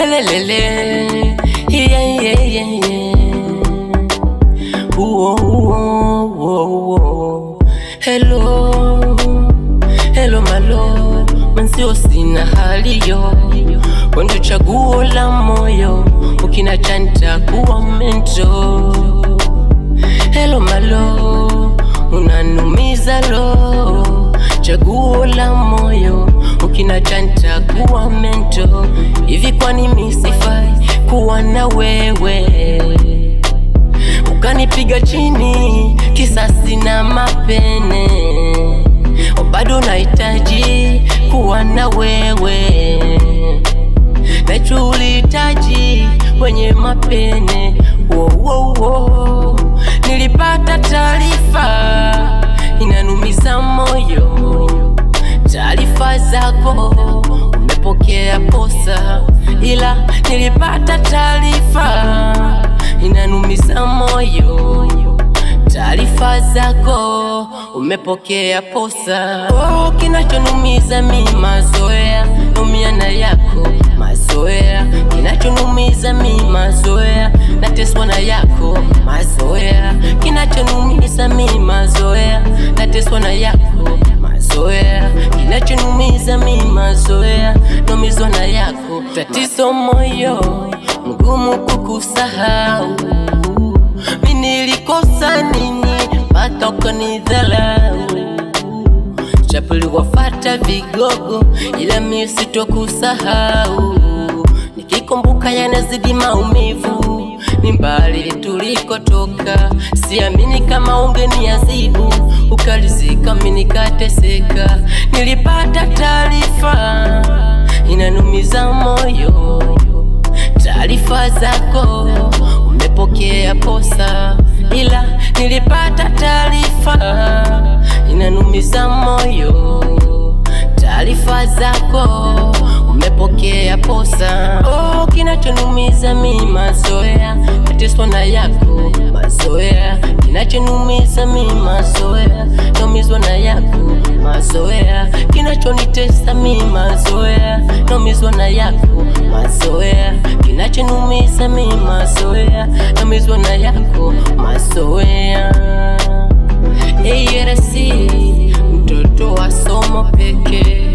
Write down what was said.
Lelelele, yeah, yeah, yeah, yeah. Uo, uo, uo, uo. Hello, hello malo, mwenzio sina haliyo, wendo chaguo la moyo, ukina chanta kuwa mento. Hello malo, unanumiza lo, chaguo la moyo, ukina chanta kuwa mento. Hivi kwani misifai kuwa na wewe? ukanipiga chini kisasi na mapene, bado nahitaji kuwa na wewe, nacho ulihitaji wenye mapene. Wo, wo, wo. Nilipata taarifa inanumiza moyo, taarifa zako umepokea posa, ila nilipata taarifa inanumiza moyo, taarifa zako umepokea posa. Oh, kinachonumiza mi mazoea, numiana yako mazoea, kinachonumiza mi mazoea, nateswa na yako mazoea, kinachonumiza mi mazoea, nateswa na yako mazoea, kinachonumiza mi mazoea, numizwa na yako, tatizo moyo mgumu kukusahau. Mi nilikosa nini mpaka ukanidhalau? Chapuli wafata vigogo, ila mi sitokusahau. Nikikumbuka yanazidi maumivu, ni mbali tulikotoka. Siamini kama ungeniazibu, ukalizika mi nikateseka. Nilipata taarifa inanumiza moyo taarifa zako umepokea posa, ila nilipata taarifa inanumiza moyo. Taarifa zako umepokea posa. Oh, kinachonumiza mi mazoea, nateswa na yako mazoea. Kinachonumiza mi mazoea, naumizwa na yako mazoea. Kinachonitesa mi mazoea, naumizwa na yako mazoea. Kinachonumiza mi mazoea, naumizwa na yako mazoea. ARC mtoto wa somo pekee